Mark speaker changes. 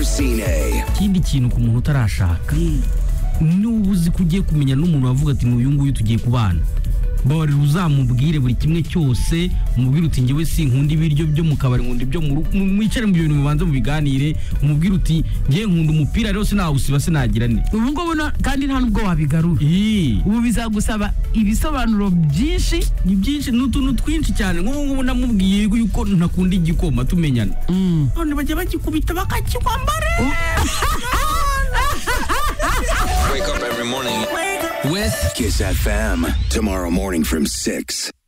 Speaker 1: Racine.
Speaker 2: ikindi kintu ku muntu utarashaka niba uzi ko ugiye kumenya n'umuntu wavuga ati n'uyu nguyu tugiye kubana babarira uzamubwire buri kimwe cyose umubwire uti njyewe sinkunda ibiryo byo mu kabari nkunda ibyo mu rugo mu- mwicare mu bintu mubanze mubiganire umubwire uti njyewe nkunda umupira rero sinawusiba sinagira ne
Speaker 3: ubu ngubu no- kandi nta nubwo wabigarura
Speaker 2: Ii.
Speaker 3: ubu bizagusaba ibisobanuro byinshi
Speaker 2: ni byinshi ni utuntu twinshi cyane nk'ubu ngubu namubwiye yuko ntakunda igikoma tumenyana none bajya bagikubita bakakikwambara
Speaker 1: With Kiss FM. Tomorrow morning from 6.